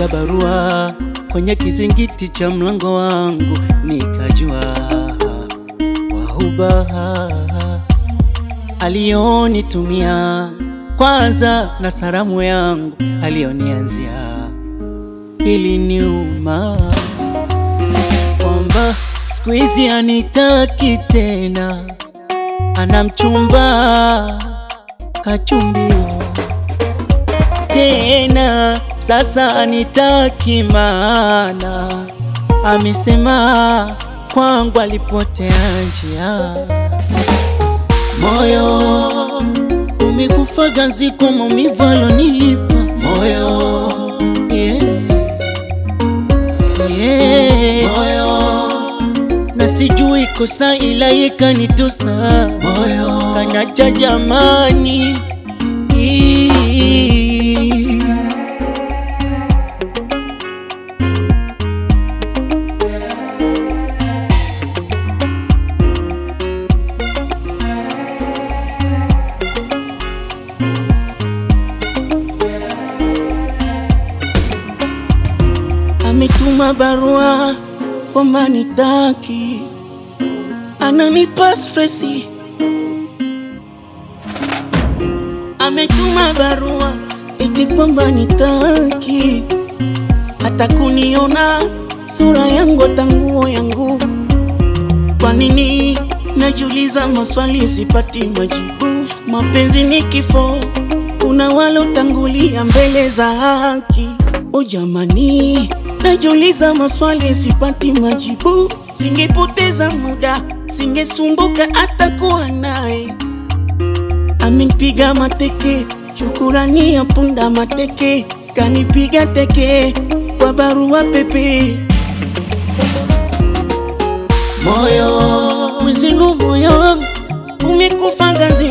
alipoacha barua kwenye kizingiti cha mlango wangu, nikajua wahuba alionitumia kwanza na salamu yangu alionianzia iliniuma kwamba siku hizi anitaki tena, ana mchumba kachumbiwa tena, sasa anitaki maana amesema kwangu alipotea njia. Moyo umekufa ganzi kwa maumivu alonipa moyo yeah. Yeah. Moyo na sijui kosa ila yekanitosa moyo kanacha jamani Ametuma barua kwamba nitaki, ananipa stresi. Ametuma barua eti kwamba nitaki, hata kuniona sura yangu hata nguo yangu. Kwa nini najiuliza maswali sipati majibu? Mapenzi ni kifo, kuna walotangulia mbele za haki. O jamani, najiuliza maswali sipati majibu. Singepoteza muda, singesumbuka hata kuwa naye. Amenipiga mateke, shukurani ya punda mateke, kanipiga teke kwa barua pepe. moyo mwezinu moyo wangu Umekufa ngazi